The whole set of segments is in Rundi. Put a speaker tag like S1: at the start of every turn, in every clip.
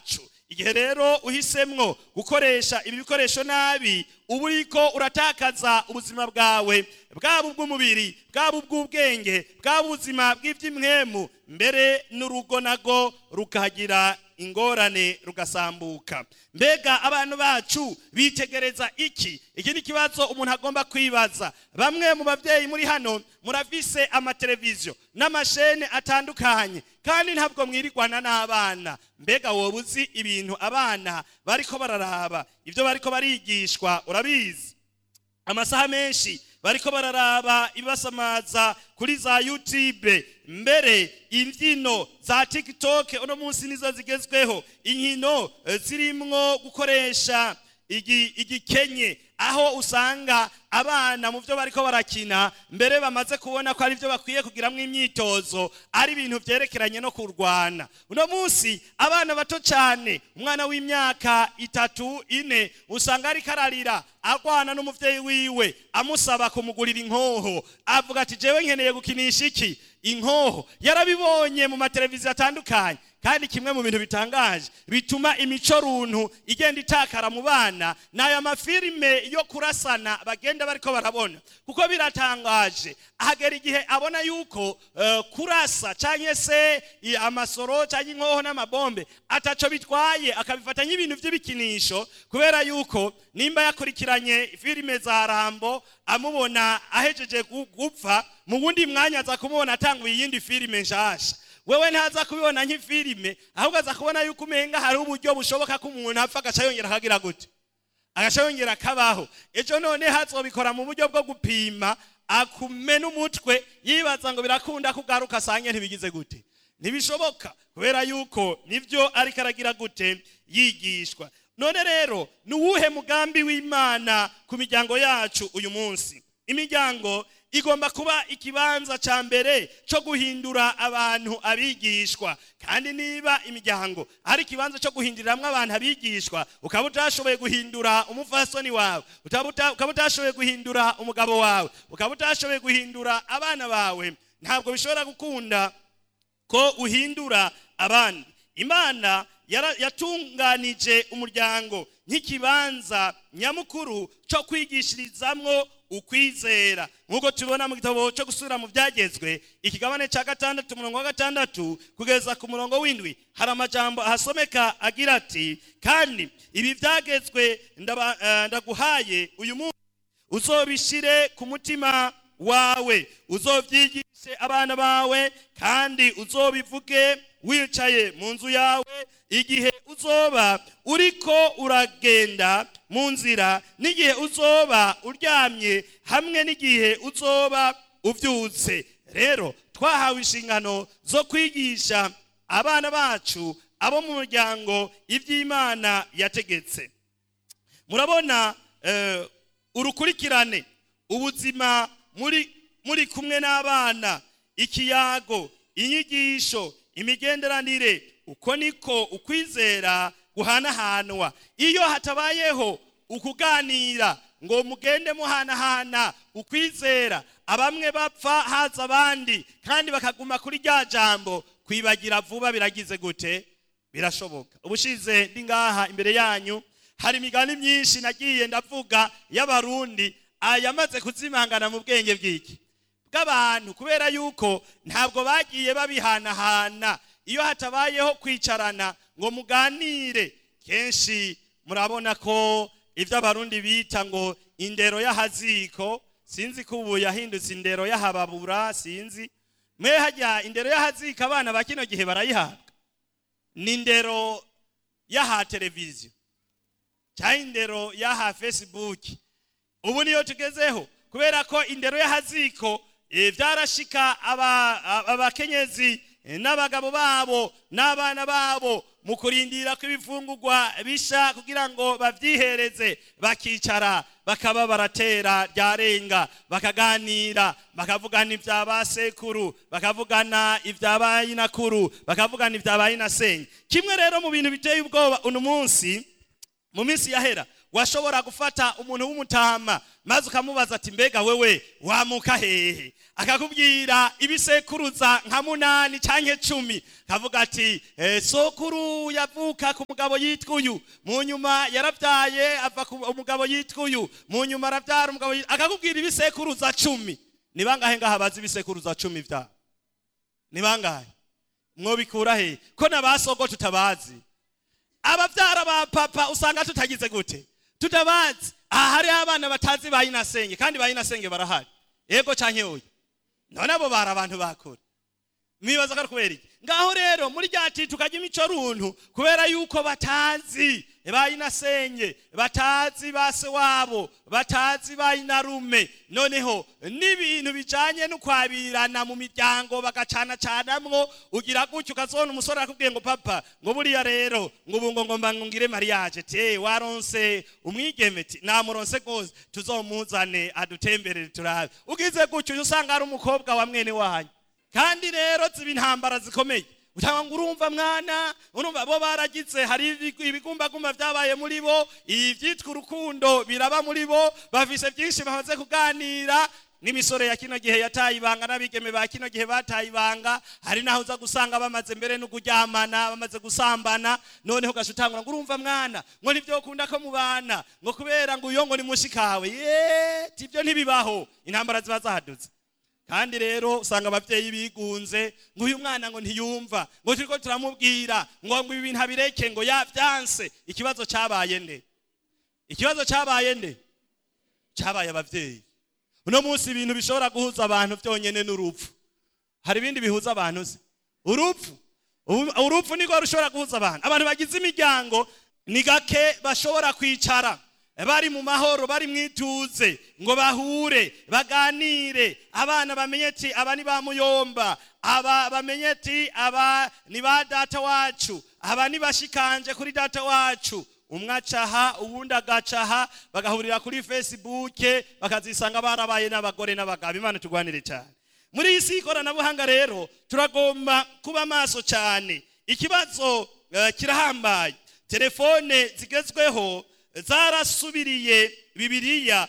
S1: bacu igihe rero uhisemwo gukoresha ibi bikoresho nabi uba uriko uratakaza ubuzima bwawe bwaba ubw'umubiri bwaba ubw'ubwenge bwaba ubuzima bw'iby'imwemu mbere n'urugo nago rukagira ingorane rugasambuka mbega abantu bacu bitegereza iki iki ni ikibazo umuntu agomba kwibaza bamwe mu babyeyi muri hano murafise amateleviziyo n'amashene atandukanye kandi ntabwo mwirigwana n'abana mbega wowe uzi ibintu abana bariko bararaba ibyo bariko barigishwa urabizi amasaha menshi bariko bararaba ibibasamaza kuri za youtube mbere imbyino za tiktok uno munsi nizo zigezweho inkino eh, zirimwo gukoresha igi- igikenye aho usanga abana mu byo bariko barakina mbere bamaze kubona ko ari byo bakwiye kugiramwo imyitozo ari ibintu byerekeranye no kurwana uno munsi abana bato cyane umwana w'imyaka itatu ine usanga ariko ararira arwana n'umuvyeyi wiwe amusaba kumugurira inkoho avuga ati jewe nkeneye gukinisha iki inkoho yarabibonye mu mateleviziyo atandukanye kandi kimwe mu bintu bitangaje bituma imico runtu igenda itakara mu bana ni aya mafilime yo kurasana bagenda bariko barabona kuko biratangaje ahagera igihe abona yuko eh, kurasa cyangwa se i- amasoro cyangwa inkoho n'amabombe ataco bitwaye akabifata nk'ibintu by'ibikinisho kubera yuko nimba yakurikiranye filime za rambo amubona ahejeje gu- gupfa mu wundi mwanya aza kumubona atanguye iyindi filime nshasha wewe ntaza kubibona nk'ifilime ahubwo aza kubona yuko umenga hari uburyo bushoboka ko umuntu apfa agaca yongera akagira gute agaca yongera akabaho ejo none hazobikora mu buryo bwo gupima akumena umutwe yibaza ngo birakunda kugaruka asange ntibigize gute ntibishoboka kubera yuko nibyo ariko aragira gute yigishwa none rero ni uwuhe mugambi w'imana ku miryango yacu uyu munsi imiryango igomba kuba ikibanza cya mbere cyo guhindura abantu abigishwa kandi niba imiryango ari ikibanza cyo guhinduriramo abantu abigishwa ukaba utashoboye guhindura umufasoni wawe utaba uta- ukaba utashoboye guhindura umugabo wawe ukaba utashoboye guhindura abana bawe ntabwo bishobora gukunda ko uhindura abandi imana yara- yatunganije umuryango nk'ikibanza nyamukuru cyo kwigishirizamwo ukwizera nk'uko tubibona mu gitabo cyo gusubira mu byagezwe ikigabane cya gatandatu umurongo wa gatandatu kugeza ku murongo w'indwi hari amajambo ahasomeka agira ati kandi ibi byagezwe ndaba- eh, ndaguhaye uyu munsi uzobishire ku mutima wawe uzobyigishe abana bawe kandi uzobivuge wicaye mu nzu yawe igihe uzoba uriko uragenda mu nzira n'igihe uzoba uryamye hamwe n'igihe uzoba ubyutse rero twahawe inshingano zo kwigisha abana bacu abo mu muryango iby'imana yategetse murabona eh, urukurikirane ubuzima muri muri kumwe n'abana ikiyago inyigisho imigenderanire uko niko ukwizera guhanahanwa iyo hatabayeho ukuganira ngo mugende muhanahana ukwizera abamwe bapfa haza abandi kandi bakaguma kuri rya jambo kwibagira vuba biragize gute birashoboka ubushize ndi ngaha imbere yanyu hari imigani myinshi nagiye ndavuga y'abarundi ayamaze kuzimangana mu bwenge bw'iki bw'abantu kubera yuko ntabwo bagiye babihanahana iyo hatabayeho kwicarana ngo muganire kenshi murabona ko ibyo abarundi bita ngo indero y'ahaziko sinzi ko ubu yahindutse indero y'ahababura sinzi mwe hajya indero y'ahaziko abana ba kino gihe barayihabwa ni indero y'aha televiziyo cyangwa indero y'aha fesibuki ubu niyo tugezeho kubera ko indero y'ahaziko eh, byarashika aba- aba- abakenyezi eh, n'abagabo babo n'abana babo mu kurindira ko ibifungurwa bisha kugira ngo babyihereze bakicara bakaba baratera ryarenga bakaganira bakavugana ibya ba sekuru bakavugana ibya ba nyinakuru bakavugana ibya ba nyinasenge kimwe rero mu bintu biteye ubwoba uno munsi mu minsi yahera washobora gufata umuntu w'umutama maze ukamubaza ati mbega wewe wamuka hehe akakubwira ibisekuruza nka munani canke cumi kavuga ati eh, sokuru yavuka ku mugabo yitwa uyu mu nyuma yaravyaye ava ku umugabo yitwa uyu mu nyuma aravyara umugabo yitwa akakubwira ibisekuruza cumi ni bangahe ngaha bazi ibisekuruza cumi vyabo ni bangahe mwobikura he ko na basogo tutabazi abavyara ba papa usanga tutagize gute tutabazi aha hariho abana batazi ba inasenge kandi ba inasenge barahari yego canke oya none abo bari abantu bakora mwibaza ko ari kubera iki ngaho rero muri rya ti tukajya imico runtu kubera yuko batazi ba inasenge batazi ba se wabo batazi ba inarume noneho n'ibintu bijanye no kwabirana mu miryango bagacana canamwo ugira gutyo ukazona umusore arakubwiye ngo papa ngo buriya rero ngo ubu ngo ngomba ngire mariage te waronse umwigeme ti namuronse rwose tuzomuzane adutemberere turabe ugize gutyo usanga ari umukobwa wa mwene wanyu kandi rero ziba intambara zikomeye utanga ngo urumva mwana urumva bo baragize hari ibigumbagumba byabaye muri bo ibyitwa urukundo biraba muri bo bafise byinshi bamaze kuganira n'imisore ya kino gihe yataye ibanga n'abigeme ba kino gihe bataye ibanga hari naho uza gusanga bamaze mbere no kuryamana bamaze gusambana noneho ugaca utangura ngo urumva mwana ngo nibyo ukunda ko mubana ngo kubera ngo uyo ngo ni mushikawe ye tibyo ntibibaho intambara ziba zahadutse kandi rero usanga ababyeyi bigunze ngo uyu mwana ngo ntiyumva ngo turiko turamubwira ngo ngo ibi bintu abireke ngo yabyanse ikibazo cyabaye nde ikibazo cyabaye nde cyabaye ababyeyi uno munsi ibintu bishobora guhuza abantu byonyine n'urupfu hari ibindi bihuza abantu se urupfu urupfu niko rushobora guhuza abantu abantu bagize imiryango ni gake bashobora kwicara bari mu mahoro bari mu ituze ngo bahure baganire abana bamenye ati aba ni ba muyomba aba bamenye ati aba ni ba data wacu aba ni bashikanje kuri data wacu umwe acaha uwundi agacaha bagahurira kuri fesibuke bakazisanga barabaye n'abagore n'abagabo imana turwanire cyane muri iyi si y'ikoranabuhanga rero turagomba kuba maso cyane ikibazo kirahambaye telefone zigezweho zarasubiriye bibiriya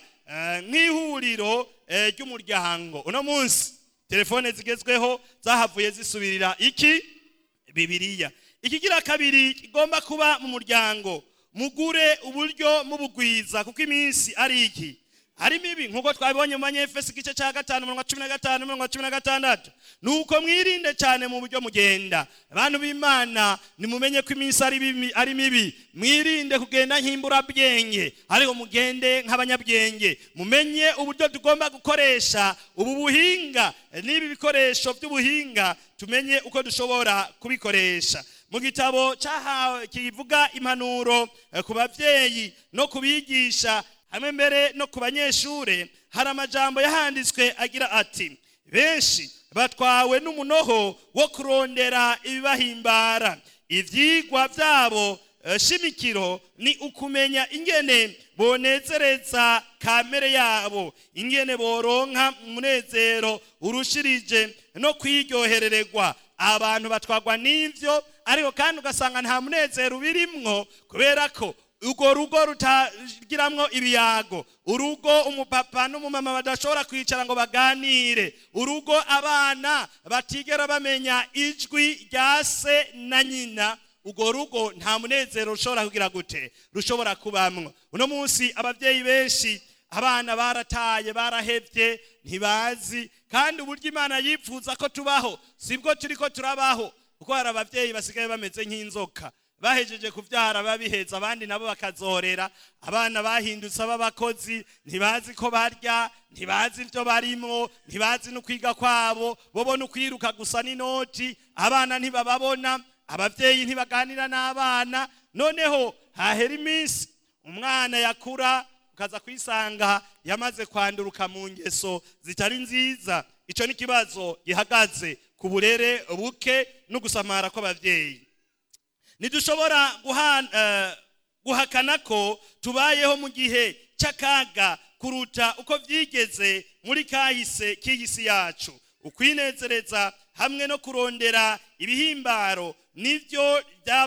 S1: nk'ihuriro ry'umuryango uno munsi telefone zigezweho zahavuye zisubirira iki bibiriya ikigira kabiri kigomba kuba mu muryango mugure uburyo mubugwiza kuko iminsi ari iki harimo ibi nk'uko twabibonye mu banyefesi igice cya gatanu mirongo cumi na gatanu mirongo cumi na gatandatu ni uko mwirinde cyane mu buryo mugenda abantu b'imana nimumenye ko iminsi ari mibi mwirinde kugenda nk'imburabwenge ariko mugende nk'abanyabwenge mumenye uburyo tugomba gukoresha ubu buhinga n'ibi bikoresho by'ubuhinga tumenye uko dushobora kubikoresha mu gitabo cyahawe kivuga impanuro ku babyeyi no kubigisha hamwe mbere no ku banyeshure hari amajambo yahanditswe agira ati benshi batwawe n'umunoho wo kurondera ibibahimbara ivyigwa vyabo shimikiro ni ukumenya ingene bonezereza kamere yabo ingene boronka umunezero urushirije no kwiryoherererwa abantu batwagwa n'ivyo ariko kandi ugasanga nta munezero ubirimwo kubera ko urwo rugo rutagiramwo ibiyago urugo umupapa n'umumama badashobora kwicara ngo baganire urugo abana batigera bamenya ijwi rya se na nyina urwo rugo nta munezero rushobora kugira gute rushobora kubamwo uno munsi ababyeyi benshi abana barataye barahebye ntibazi kandi uburyo imana yifuza ko tubaho sibwo turi ko turabaho kuko hari ababyeyi basigaye bameze nk'inzoka bahejeje kubyara babiheza abandi nabo bakazorera abana bahindutse b'abakozi ntibazi ko barya ntibazi ibyo barimo ntibazi no kwiga kwabo bo no kwiruka gusa n'inoti abana ntibababona ababyeyi ntibaganira n'abana noneho hahera iminsi umwana yakura ukaza kwisanga yamaze kwanduruka mu ngeso zitari nziza icyo ni ikibazo gihagaze ku burere buke no gusamara kw'ababyeyi ntidushobora guhakana ko tubayeho mu gihe cy'akaga kuruta uko byigeze muri kahise k'iyi si yacu ukwinezereza hamwe no kurondera ibihimbaro nibyo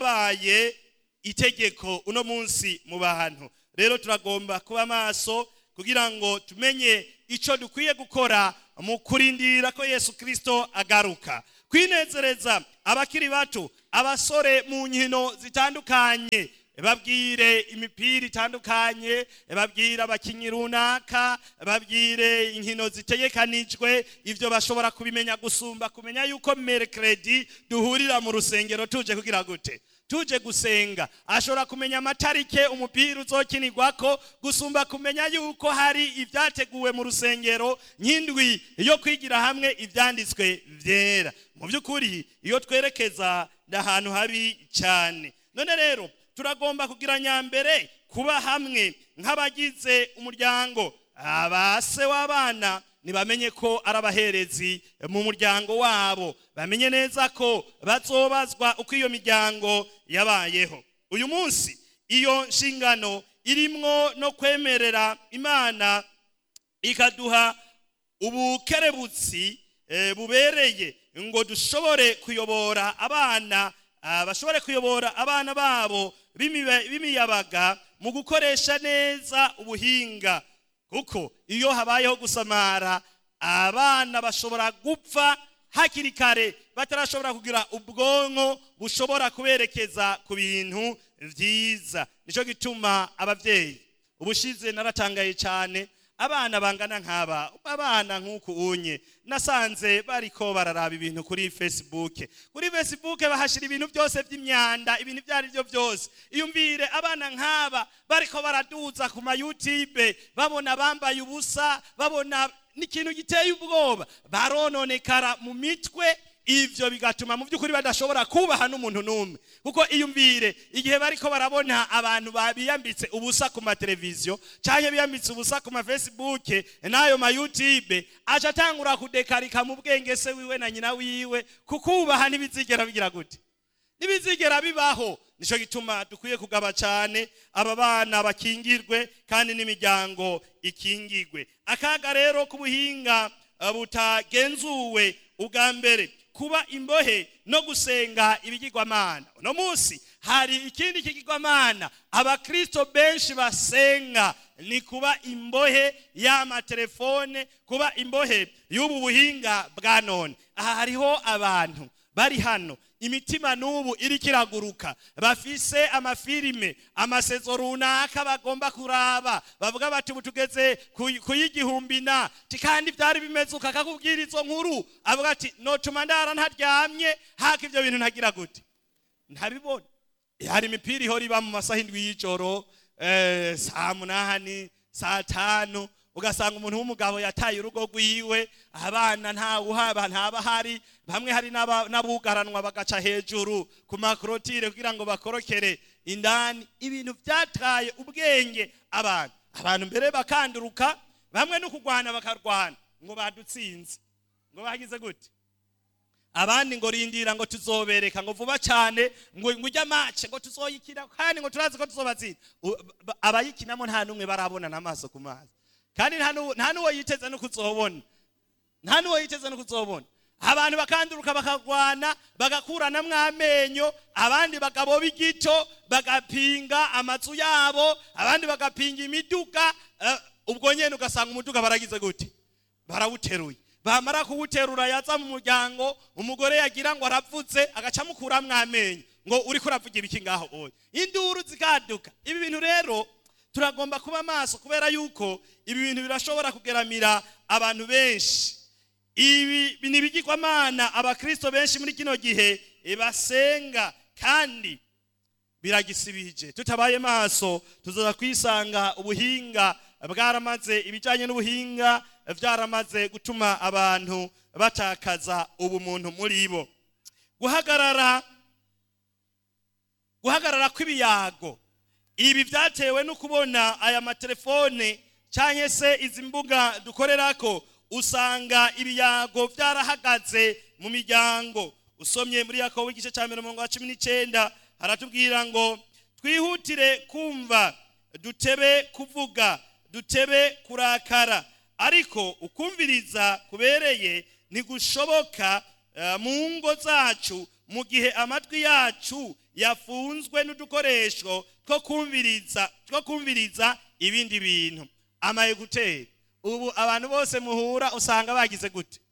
S1: byabaye itegeko uno munsi mu bantu rero turagomba kuba maso kugira ngo tumenye icyo dukwiye gukora mu kurindira ko yesu kirisito agaruka kwinezereza abakiri bato abasore mu nkino zitandukanye babwire imipira itandukanye babwire abakinnyi runaka babwire inkino zitegekanijwe ibyo bashobora kubimenya gusumba kumenya yuko merekeredi duhurira mu rusengero tuje kugira gute tuje gusenga ashobora kumenya amatarike umupira uzokinirwako gusumba kumenya yuko hari ibyateguwe mu rusengero nk'indwi yo kwigira hamwe ibyanditswe byera mu by'ukuri iyo twerekeza ni ahantu habi cyane none rero turagomba kugira nyambere kuba hamwe nk'abagize umuryango abase w'abana ntibamenye ko ari abaherezi mu muryango wabo bamenye neza ko bazobazwa uko iyo miryango yabayeho uyu munsi iyo nshingano irimwo no kwemerera imana ikaduha ubukerebutsi bubereye ngo dushobore kuyobora abana bashobore kuyobora abana babo b'imiyabaga mu gukoresha neza ubuhinga kuko iyo habayeho gusamara abana bashobora gupfa hakiri kare batarashobora kugira ubwonko bushobora kuberekeza ku bintu byiza nicyo gituma ababyeyi ubushize naratangaye cyane abana bangana nk'aba abana nk'uku unye nasanze bariko bararaba ibintu kuri facebook kuri facebook bahashyira ibintu byose by'imyanda ibintu ibyo ari byo byose iyumvire abana nk'aba bariko baraduza ku ma youtube babona bambaye ubusa babona n'ikintu giteye ubwoba barononekara mu mitwe ibyo bigatuma mu by'ukuri badashobora kubaha n'umuntu n'umwe kuko iyumvire igihe bariko barabona abantu biyambitse ubusa ku mateleviziyo cyangwa biyambitse ubusa ku mafesibuke n'ayo mayutube aca atangura kudekarika mu bwenge se wiwe na nyina wiwe kukubaha ntibizigera bigira gute ntibizigera bibaho nicyo gituma dukwiye kugaba cyane aba bana bakingirwe kandi n'imiryango ikingirwe akaga rero k'ubuhinga butagenzuwe ubwa mbere kuba imbohe no gusenga ibigirwamana uno munsi hari ikindi kigirwamana abakristo benshi basenga ni kuba imbohe y'amatelefone kuba imbohe y'ubu buhinga bwa none aha hariho abantu bari hano imitima n'ubu iriko iraguruka bafise amafilime amasezo runaka bagomba kuraba bavuga bati ubu tugeze ku y'igihumbi na kandi byari bimeze uko akakubwira izo nkuru avuga ati notuma ndara ntaryamye haka ibyo bintu ntagira gute ntabibona hari imipira ihora iba mu masaha indwi y'ijoro saa munani saa tanu ugasanga umuntu w'umugabo yataye urugo rwiwe abana ntawuhaba ntaba hari bamwe hari n'abugaranwa bagaca hejuru ku makorotire kugira ngo bakorokere indani ibintu byataye ubwenge abantu abantu mbere bakanduruka bamwe no kurwana bakarwana ngo badutsinze ngo bagize gute abandi ngo rindira ngo tuzobereka ngo vuba cyane ngo ujya mace ngo tuzoyikina kandi ngo turazi ko tuzobatsinda abayikinamo nta n'umwe barabona n'amaso ku mazi kandi nta n'uwo yiteze no kuzobona nta n'uwo yiteze no kuzobona abantu bakanduruka bakarwana bagakuranamwo amenyo abandi bakaboba igito bagapinga amazu yabo abandi bagapinga imiduga ubwo nyine ugasanga umuduga baragize gute barawuteruye bamara kuwuterura yaza mu muryango umugore yagira ngo aravutse agaca amukuramwo amenyo ngo uri kuravuga ibiki ngaho oya induru zikaduka ibi bintu rero turagomba kuba maso kubera yuko ibi bintu birashobora kugeramira abantu benshi ibi ni ibigirwamana abakristo benshi muri kino gihe basenga kandi biragisibije tutabaye maso tuzaza kwisanga ubuhinga bwaramaze ibijyanye n'ubuhinga byaramaze gutuma abantu batakaza ubumuntu muri bo guhagarara guhagarara kw'ibiyago ibi byatewe no kubona aya matelefone cyangwa se izi mbuga dukorera ko usanga ibiyago byarahagaze mu miryango usomye muri yakobo igice cya mirongo cumi n'icyenda haratubwira ngo twihutire kumva dutebe kuvuga dutebe kurakara ariko ukumviriza kubereye ntigushoboka mu ngo zacu mu gihe amatwi yacu yafunzwe n'udukoresho two kumviriza two kumviriza ibindi bintu amayeguteri ubu abantu bose muhura usanga bagize gute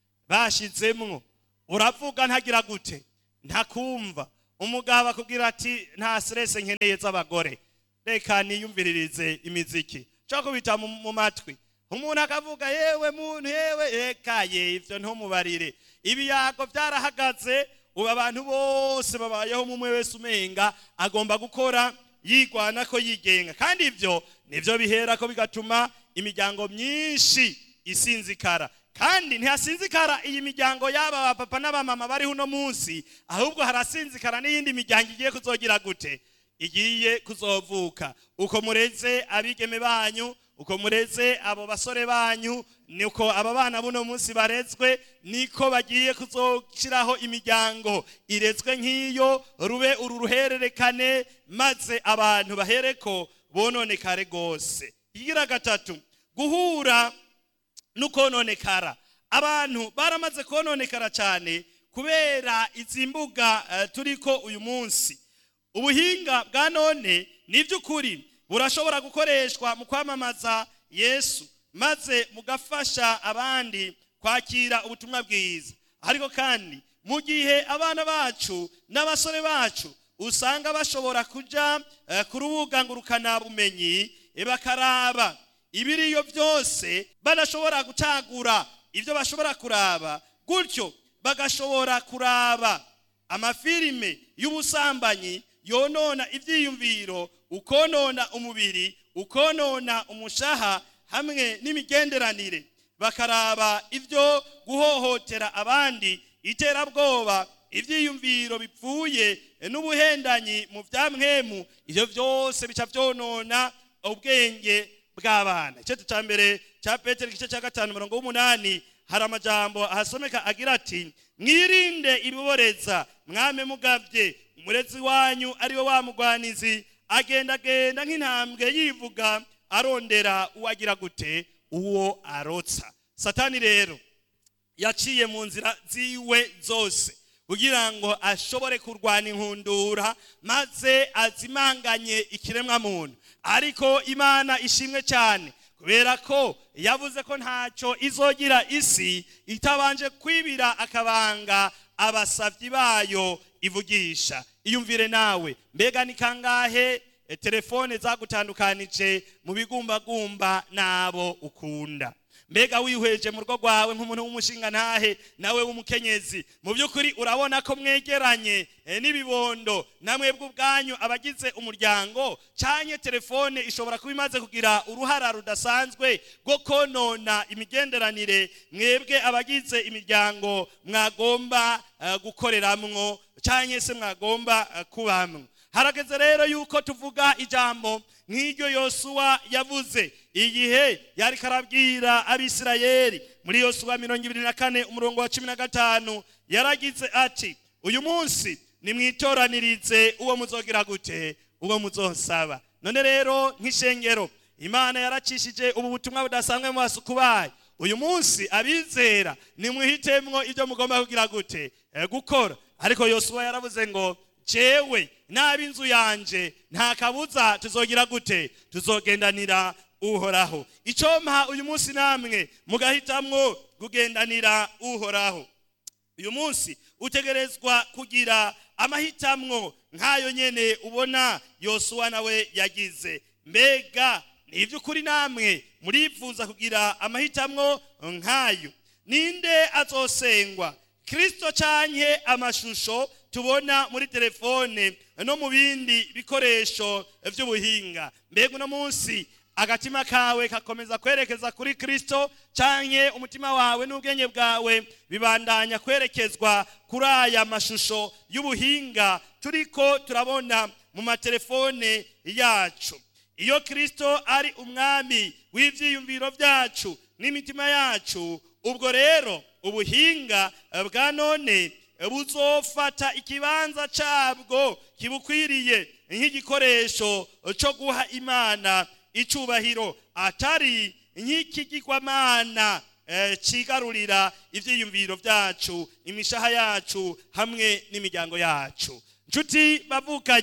S1: bashizemwo uravuga ntagira gute ntakumva umugabo akubwira ati nta stress nkeneye z'abagore reka niyumviririze imiziki cyo kubita mu mu matwi umuntu akavuga yewe muntu yewe reka ye ivyo ntumubarire ibiyago byarahagaze ubu abantu bose babayeho mumwe wese umenga agomba gukora yigwana ko yigenga kandi ivyo nivyo bihera ko bigatuma imiryango myinshi isinzikara kandi ntihasinzikara iyi miryango y'aba bapapa n'abamama bariho uno munsi ahubwo harasinzikara n'iyindi miryango igiye kuzogira gute igiye kuzovuka uko mureze abigeme banyu uko mureze abo basore banyu niko aba bana buno munsi barezwe niko bagiye kuzoshyiraho imiryango irezwe nk'iyo rube uru ruhererekane maze abantu bahereko bononekare rwose igira gatatu guhura n'ukononekara abantu baramaze kononekara cyane kubera izi mbuga eh, turiko uyu munsi ubuhinga bwa none ni iby'ukuri burashobora gukoreshwa mu kwamamaza yesu maze mugafasha abandi kwakira ubutumwa bwiza ariko kandi mu gihe abana bacu n'abasore bacu usanga bashobora kuja eh, ku rubuga ngurukanabumenyi eh, bakaraba ibiriyo byose badashobora gucagura ibyo bashobora kuraba gutyo bagashobora kuraba amafilime y'ubusambanyi yonona ibyiyumviro ukonona umubiri ukonona umushaha hamwe n'imigenderanire bakaraba ibyo guhohotera abandi iterabwoba ibyiyumviro bipfuye n'ubuhendanyi mu bya mwemu ibyo byose bica byonona ubwenge bw'abana icyo cya mbere cya petero igice cya gatanu mirongo w'umunani hari amajambo ahasomeka agira ati mwirinde ibiboreza mwame mugabye umurezi wanyu ari we wa mugwanizi agendagenda nk'intambwe yivuga arondera uwo agira gute uwo arotsa satani rero yaciye mu nzira ziwe zose kugira ngo ashobore kurwana inkundura maze azimanganye ikiremwa muntu ariko imana ishimwe cyane kubera ko yavuze ko ntacyo izogira isi itabanje kwibira akabanga abasabyi bayo ivugisha iyumvire nawe mbega ni kangahe e, telefone zagutandukanije mu bigumbagumba n'abo ukunda mbega wihweje mu rugo rwawe nk'umuntu w'umushinga ntahe nawe w'umukenyezi mu by'ukuri urabona ko mwegeranye eh, n'ibibondo namwebwe ubwanyu abagize umuryango cyanye telefone ishobora kuba imaze kugira uruhara rudasanzwe rwo konona imigenderanire mwebwe abagize imiryango mwagomba eh, gukoreramwo cyanye se mwagomba eh, kubamwo harageze rero yuko tuvuga ijambo nk'iryo yosuwa yavuze igihe yari karabwira abisirayeli muri yosuwa mirongo ibiri na kane umurongo wa cumi na gatanu yaragize ati uyu munsi nimwitoranirize uwo muzogira gute uwo muzosaba none rero nk'ishengero imana yaracishije ubu butumwa budasanzwe mu basuku bayo uyu munsi abizera nimwihitemwo ibyo mugomba kugira gute Eh, gukora ariko yosuwa yaravuze ngo jewe n'ab'inzu yanje nta kabuza tuzogira gute tuzogendanira uhoraho icyo mpa uyu munsi namwe mugahitamwo kugendanira uhoraho uyu munsi utegerezwa kugira amahitamwo nk'ayo nyene ubona yosuwa nawe yagize mbega ni iby'ukuri namwe murifuza kugira amahitamwo nk'ayo ninde azosengwa kirisito canke amashusho tubona muri telefone no mu bindi bikoresho by'ubuhinga mbega uno munsi agatima kawe kakomeza kwerekeza kuri kirisito canke umutima wawe n'ubwenge bwawe bibandanya kwerekezwa kuri aya mashusho y'ubuhinga turiko turabona mu matelefone yacu iyo kirisito ari umwami w'ibyiyumviro byacu n'imitima yacu ubwo rero ubuhinga bwa none buzofata ikibanza cyabwo kibukwiriye nk'igikoresho cyo guha imana icubahiro atari nk'ikigirwamana kigarurira ibyiyumviro byacu imishaha yacu hamwe n'imiryango yacu nshuti bavukanyi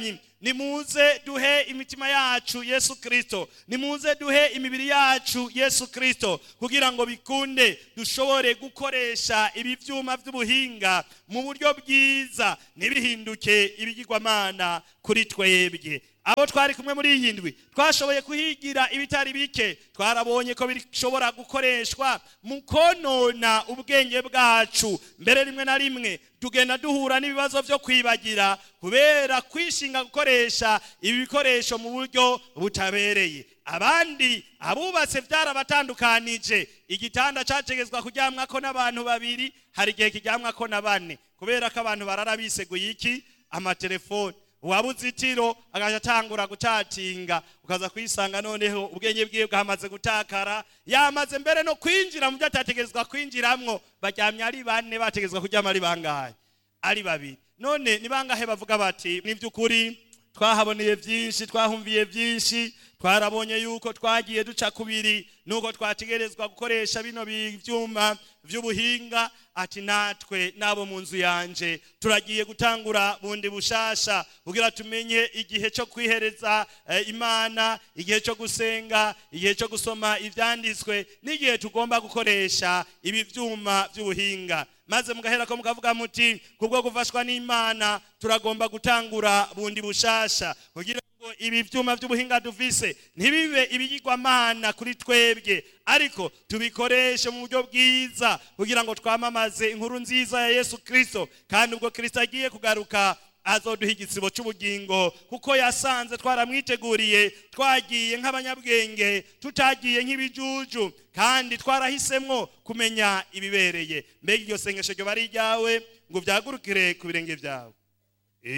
S1: nimuze duhe imitima yacu yesu kirisito nimuze duhe imibiri yacu yesu kirisito kugira ngo bikunde dushobore gukoresha ibi byuma by'ubuhinga mu buryo bwiza ntibihinduke ibigirwamana kuri twebwe abo twari kumwe muri iyi ndwi twashoboye kuhigira ibitari bike twarabonye ko bishobora gukoreshwa mu konona ubwenge bwacu mbere rimwe na rimwe tugenda duhura n'ibibazo byo kwibagira kubera kwishinga gukoresha ibi bikoresho mu buryo butabereye abandi abubatse byarabatandukanije igitanda cyategetswa kuryamwako n'abantu babiri hari igihe kiryamwako na bane kubera ko abantu barara biseguye iki amatelefoni uwabuze itiro agaca atangura gucatinga ukaza kwisanga noneho ubwenge bwiwe bwamaze gutakara yamaze mbere no kwinjira mu byo atategerezwa kwinjiramwo baryamye ari bane bategerezwa kuryama ari bangahe ari babiri none ni bangahe bavuga bati ni by'ukuri twahaboneye byinshi twahumviye byinshi twarabonye yuko twagiye duca kubiri nuko twategerezwa gukoresha bino byuma by'ubuhinga ati natwe n'abo mu nzu yanje turagiye gutangura bundi bushasha kugira tumenye igihe cyo kwihereza imana igihe cyo gusenga igihe cyo gusoma ibyanditswe n'igihe tugomba gukoresha ibi byuma by'ubuhinga maze mugahera ko mukavuga muti kubwo gufashwa n'imana turagomba gutangura bundi bushasha kugira ngo ibi byuma by'ubuhinga duvise ntibibe ibigirwamana kuri twebwe ariko tubikoreshe mu buryo bwiza kugira ngo twamamaze inkuru nziza ya yesu kirisito kandi ubwo kirisito agiye kugaruka azoduha igisibo cy'ubugingo kuko yasanze twaramwiteguriye twagiye nk'abanyabwenge tutagiye nk'ibijuju kandi twarahisemo kumenya ibibereye mbega iryo sengesho ryo bari iryawe ngo byagurukire ku birenge byawe